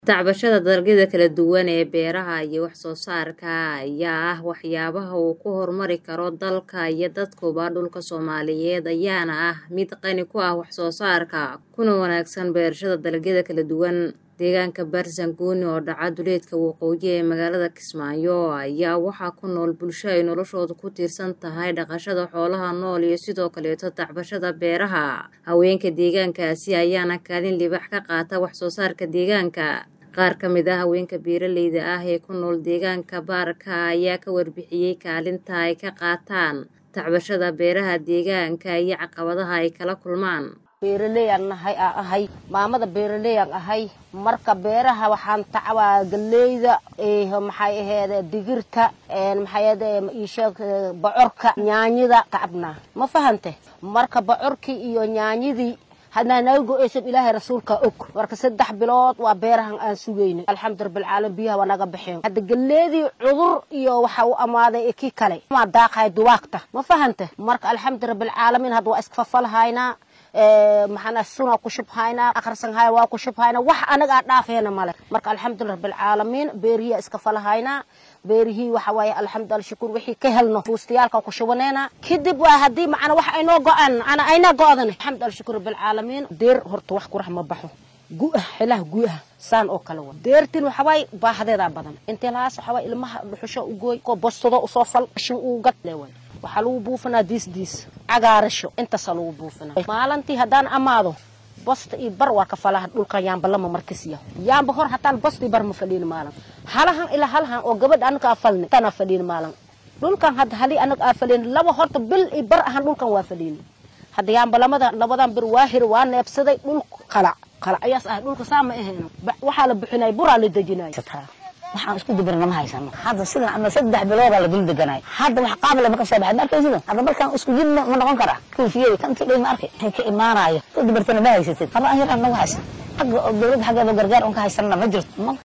Tacbashada dalagyada kala duwan ee beeraha iyo wax soo saarka ayaa ah waxyaabaha uu ku horumari karo dalka iyo dadkuba. Dhulka Soomaaliyeed ayaana ah mid qani ku ah wax soo saarka, kuna wanaagsan beerashada dalagyada kala duwan. Deegaanka Baarsanguuni oo dhaca duleedka waqooyi ee magaalada Kismaayo ayaa waxaa ku nool bulsho ay noloshoodu ku tiirsan tahay dhaqashada xoolaha nool iyo sidoo kaleeto tacbashada beeraha. Haweenka deegaankaasi ayaana kaalin libaax ka qaata wax soo saarka deegaanka. Qaar ka mid ah haweenka beeraleyda ah ee ku nool deegaanka Baarka ayaa ka warbixiyay kaalinta ay ka qaataan tacbashada beeraha deegaanka iyo caqabadaha ay kala kulmaan. beeraleyaan nahay aan ahay maamada beeraleyaan ahay marka beeraha waxaan tacbaa galeyda maxay aheede digirta maxay aheede isheeg bocorka yaanyada tacabnaa ma fahante marka bocorkii iyo yaanyadii hadnaa naga go-eysan ilaahay rasuulka og marka saddex bilood waa beerahan aan sugaynin alxamdu rabbilcaalamiin biyaha waa naga baxeen hadda galeedii cudur iyo waxa u amaaday kii kale maa daaqahay duwaagta ma fahante marka alxamdu rabbilcaalamiin hadda waa iskafafalhaynaa maxaana sunaa ku shubhaynaa akhrisan haya waa ku shubhaynaa wax anaga aan dhaafeena male marka alxamdulilah rabbilcaalamiin beerihiya iska falahaynaa beerihii waxa waaye alxamdulilah shukur wixii ka helno fuustayaalka ku shubaneena kadib waa haddii macana wax aynoo go-aan ana ayna go-dan alxamdulilah shukur rabbilcaalamiin deer horta wax qurax ma baxo gu-ah xelaha gu-ah saan oo kale wa deertin waxawaay baahadeedaa badan intee lahaas waxawaay ilmaha dhuxusho u gooy ko bostado usoo fal shin uu gad leeway waxaa lagu buufinaa diis diis cagaarasho intaasaa lagu buufinaa maalintii haddaan amaado bosta iyo bar waa ka falaha dhulkan yaamba lama markisiya yaamba hor hataan bosta iyo bar ma fadhiin maalin halahan ilaa halahan oo gabadha anaga aa falni tanaa fadhiin maalin dhulkan hadda halii anaga aa fadhiin laba horta bil iyo bar ahaan dhulkan waa fadhiin hadda yaamba lamada labadan bir waa hir waa neebsaday dhul qalac qalac ayaas ah dhulka saa ma ahayno waxaa la bixinay buraa la dejinay waxaan isku dibirna ma haysano hadda sidan ama saddex biloodaa la dul deganay hadda wax qaabale ma ka soo baxay ma arkaysid hadda markaan isku jid ma noqon karaa kuufiyada kanti dhay ma arkay waxay ka imaanayo ku dibirtana ma haysatid haba an yar aan nagu haysan xagga dowladda xaggeeda gargaar un ka haysanna ma jirto